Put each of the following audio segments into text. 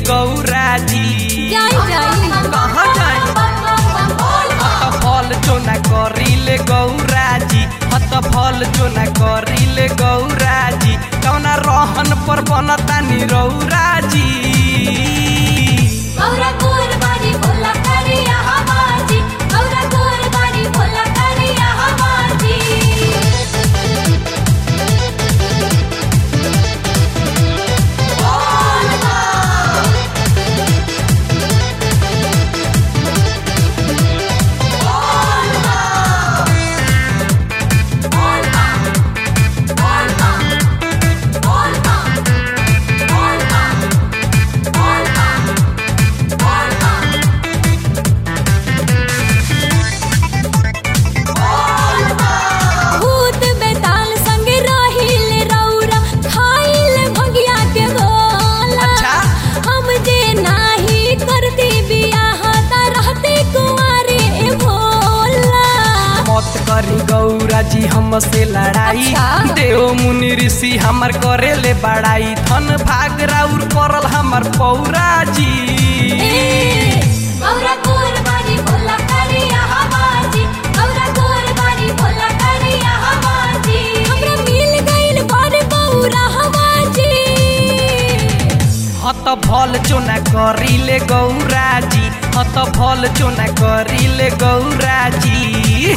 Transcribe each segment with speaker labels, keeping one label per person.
Speaker 1: गौरा जी
Speaker 2: जाई जाई
Speaker 1: कहाँ जाई हत फल चोना करिले गौरा जी हत फल चोना करिले गौरा जी कौना रहन पर बनता निरौरा जी
Speaker 2: गौरा कुरबानी भोला करिया हमाजी गौरा कुरबानी भोला करिया हमाजी भूत बेताल संग रहिल रौरा खाइल भगिया के भोला
Speaker 1: अच्छा।
Speaker 2: हम जे नाही करती बियाह त रहते कुंवारे ए भोला
Speaker 1: मत करी गौरा जी हमसे लड़ाई
Speaker 2: अच्छा।
Speaker 1: देव मुनि ऋषि हमर करेले बड़ाई धन भाग राउर करल हमर पौरा जी
Speaker 2: गौरा कुरबानी भोला करिया हमाजी गौरा कुरबानी भोला करिया हमाजी हमरा मिल गइल बर बौरा हमाजी
Speaker 1: हत फल चोना करिले गौरा जी हत फल चोना करिले गौरा जी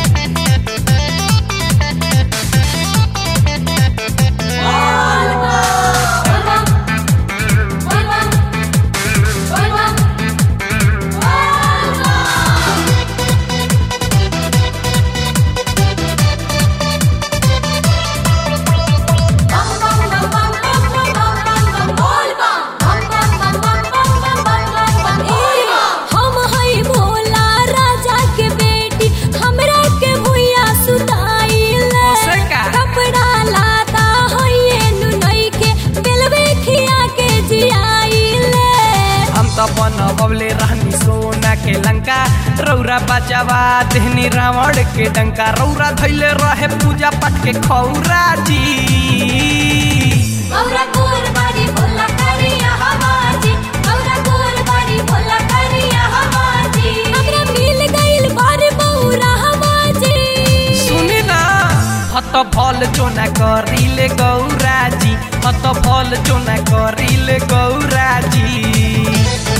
Speaker 2: हम हई भोला राजा के बेटी हमरा के भुइया सुताइले
Speaker 1: से का?
Speaker 2: कपड़ा लाता हइए नुनई के बेलवे खिया के जियाइले
Speaker 1: हम तो बनबले रहनी सोना के लंका रौरा बचावा देहनी रावण के डंका रौरा धैले रहे पूजा पाठ के खौरा जी
Speaker 2: गौरा कुरबानी भोला करिया हमाजी गौरा कुरबानी भोला करिया हमाजी हमरा मिल गइल बार बौरा हमाजी
Speaker 1: सुनी ना हत फल चोना करिले गौरा जी हत फल चोना करिले गौरा जी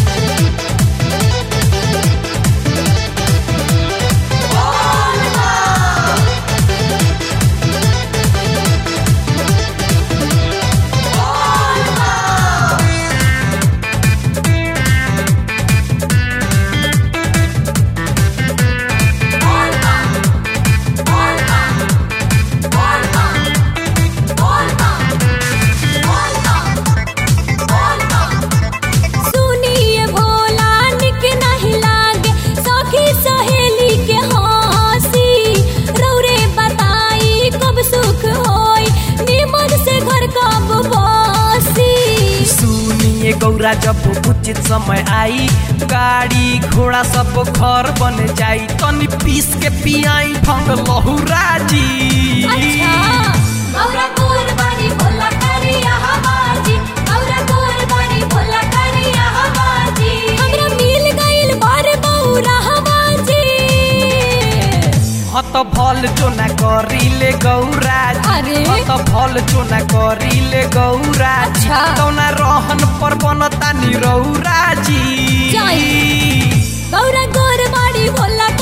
Speaker 2: सुनिए भोला निक नहीं लागे सखी सहेली के हंसी रौरे बताई कब सुख होई निमन से घर कब बसी
Speaker 1: सुनिए गौरा जब उचित समय आई गाड़ी घोड़ा सब घर बन जाई तनी पीस के पियाई भंग लहुरा जी
Speaker 2: अच्छा गौरा कुरबानी भोला करिया हमाजी गौरा कुरबानी भोला करिया हमाजी हमरा मिल गइल बार बौरा हमाजी
Speaker 1: हत फल चोना करिले गौरा जी
Speaker 2: अरे?
Speaker 1: हत फल चोना करिले गौरा जी
Speaker 2: अच्छा।
Speaker 1: कौना रहन पर बनता निरौरा जी
Speaker 2: जाई। गौरा कुरबानी भोला